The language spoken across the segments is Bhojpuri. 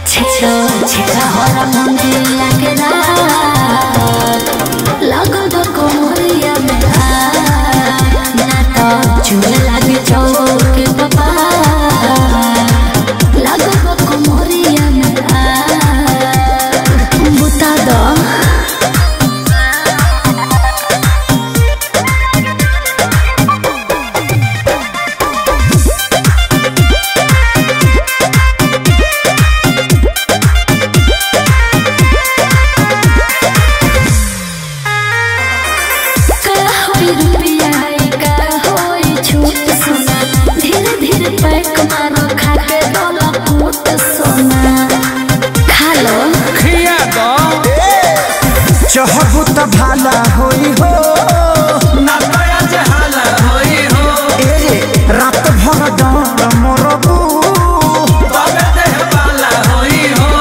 छेड़ो छेड़ा हरा मुंडिया के रात लगो दो कोमरिया में हाथ ना तो चूल लागे चौके बाबा लगो दो कोमरिया में हाथ बुता दो का होई रुपया का होई छूट सोना धीरे धीरे पैक मारो खा के डोला फूट सोना खा लो खिया दो चहबू त भाला होई हो ना दया जहाला होई हो ए रे रात भर डर मरबू तबे देह पाला होई हो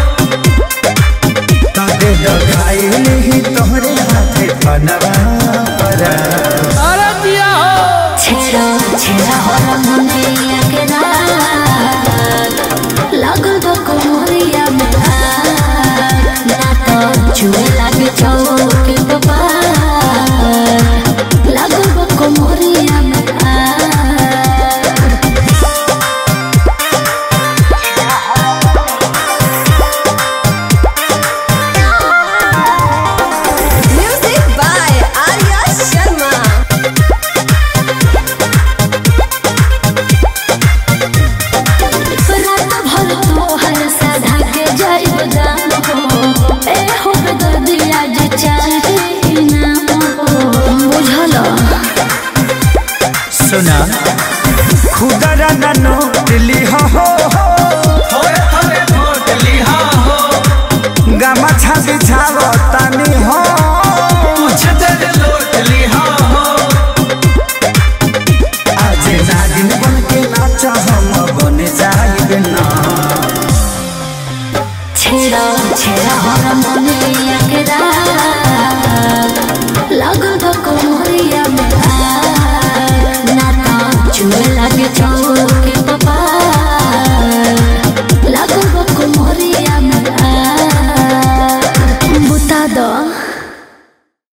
तबे लगाई ही तोहरे हाथे बनवा परा अरे दिया हो छेड़ो छेड़ा हरा मुंडिया के रात लगो दो कोमरिया में हाथ ना तो चूहे लागे चौके बाबा लगो दो कोमरिया में हाथ Music by Arya Sharma. रात भर तोहर साधा के जाइब दाम हो ए हो दर्दिया जे चाहे इनाम हो बुझल सुना खुदरा न नोट लिहा हो थोड़े थोड़े वोट लिहा हो गमा छाती छाव तानी हो कुछ देर लोट लिहा हो आज नागिन बन के नाच हम बन जाइब ना छेड़ा छेड़ा हर मुनिया के रात